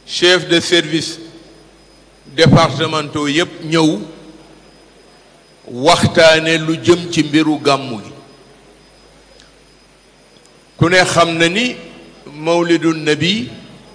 chef de service départementaux yépp ñëw waxtaane lu jëm ci mbiru gàmmu gi ku ne xam na ni mawlidu nabi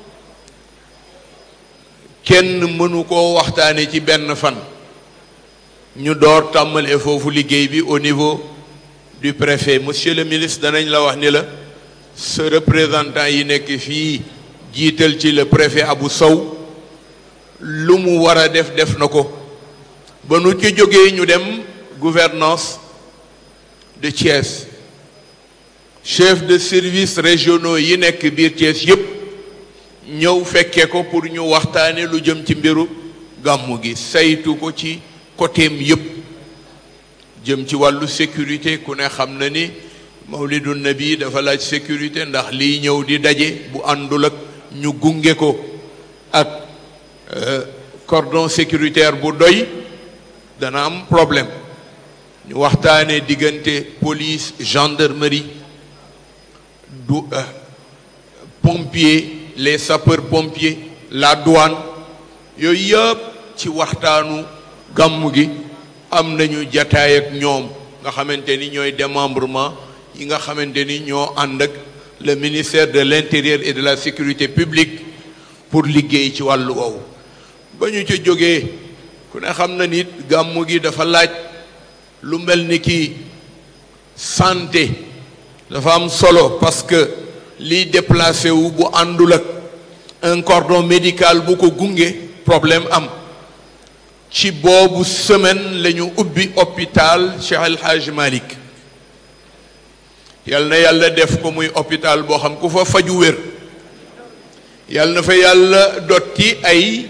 kenn mënu koo waxtaane ci benn fan ñu door tàmmalee foofu liggéey bi au niveau du préfet monsieur le ministre danañ la wax ni la sa représentant yi nekk fii jiital ci le préfet Abou Sow lu mu war a def def na ko ba nu ci jógee ñu dem gouvernance de Thiès chef de service régionaux yi nekk biir Thiès yépp ñëw fekke ko pour ñu waxtaane lu jëm ci mbiru gàmmu gi saytu ko ci côtéem yépp jëm ci wàllu sécurité ku ne xam na ni mawlidu nabi dafa laaj sécurité ndax liy ñëw di daje bu àndul ak ñu gunge ko ak cordon sécuritaire bu doy dana am problème ñu waxtaane diggante police gendarmerie du pompier les sapeurs pompiers la douane yooyu yëpp ci waxtaanu gàmmu gi am nañu jataay ak ñoom nga xamante ni ñooy démembrement yi nga xamante ni ñoo ànd ak le ministère de l'intérieur et de la sécurité publique pour liggéey ci wàllu woowu ba ñu ca jógee ku ne xam na nit gàmmu gi dafa laaj lu mel ni ki santé dafa am solo parce que liy déplacé wu bu àndul ak un cordon médical bu ko gunge problème am ci boobu semaine la ñu ubbi hôpital Cheikh El Hadj Malick yal na yàlla def ko muy hôpital boo xam ku fa faju wér yal na fa yàlla dotti ay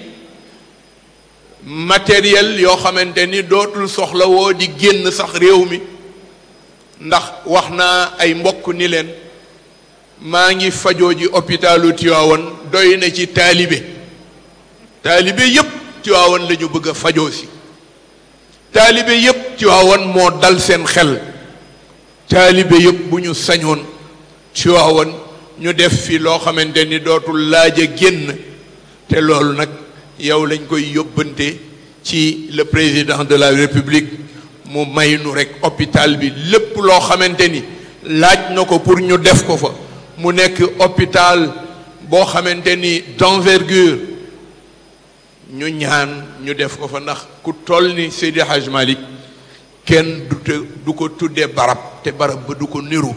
matériel yoo xamante ni dootul soxla woo di génn sax réew mi ndax wax naa ay mbokk ni leen maa ngi fajoo ji hôpitalu Tivaouane doy na ci taalibe taalibe yépp Tivaouane la ñu bëgg a fajoo si taalibe yépp Tivaouane moo dal seen xel taalibe yépp bu ñu sañoon Tivaouane ñu def fi loo xamante ni dootul laaj a génn te loolu nag yow lañ koy yóbbante ci le président de la république mu may nu rek hôpital bi lépp loo xamante ni laaj na ko pour ñu def ko fa mu nekk hôpital boo xamante ni d'envergure ñu ñaan ñu def ko fa ndax ku toll ni Seydi Hadj Malick kenn du te du ko tuddee barab te barab ba du ko niru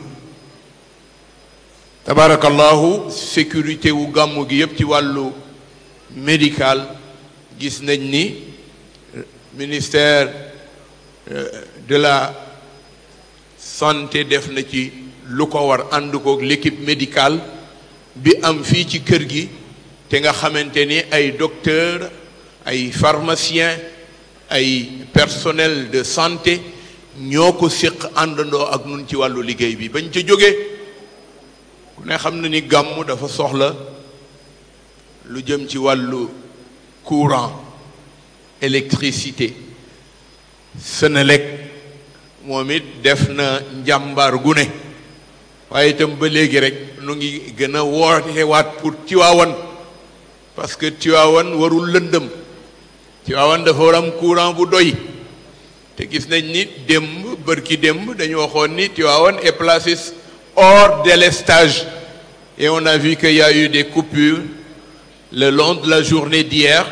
tabarakallahu sécurité wu gàmmu gi yépp ci wàllu médical gis nañ ni ministère de la santé def na ci lu ko war ànd kook l'équipe médicale bi am fii ci kër gi te nga xamante ni ay docteur ay pharmacien ay personnel de santé ñoo ko séq àndandoo ak nun ci wàllu liggéey bi bañ ca jógee ku ne xam na ni gàmmu dafa soxla lu jëm ci wàllu courant électricité Senelec moom it def na njàmbaar gu ne waaye itam ba léegi rek nu ngi gën a wootewaat pour Tivaouane parce que Tivaouane warul lëndëm Tivaouane dafa war am courant bu doy te gis nañ ni démb bërki démb dañu waxoon ni Tivaouane est placé hors délestage et on a vu qu'il y a eu des coupures le long de la journée d'hier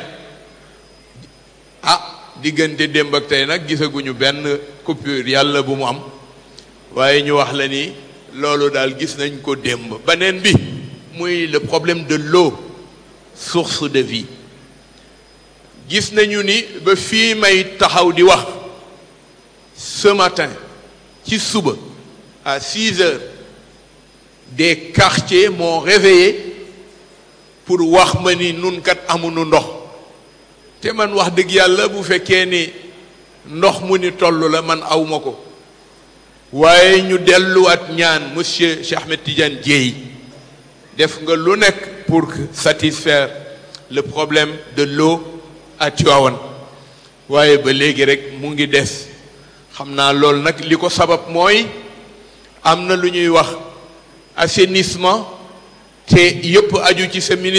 ah diggante démb ak tey nag gisaguñu benn coupure yàlla bu mu am waaye ñu wax la ni loolu daal gis nañ ko démb beneen bi muy le problème de l'eau source de vie gis nañu ni ba fii may taxaw di wax ce matin ci suba à six heures des quartiers m'ont réveillé pour wax ma ni nun kat amuñu ndox te man wax dëgg yàlla bu fekkee ni ndox mu ni toll la man awma ko waaye ñu delluwaat ñaan monsieur Cheikh Ahmed Tidiane Dièye def nga lu nekk pour satisfaire le problème de l'eau à Tivaouane waaye ba léegi rek mu ngi des xam naa loolu nag li ko sabab mooy am na lu ñuy wax assainissement te yëpp aju ci sa ministère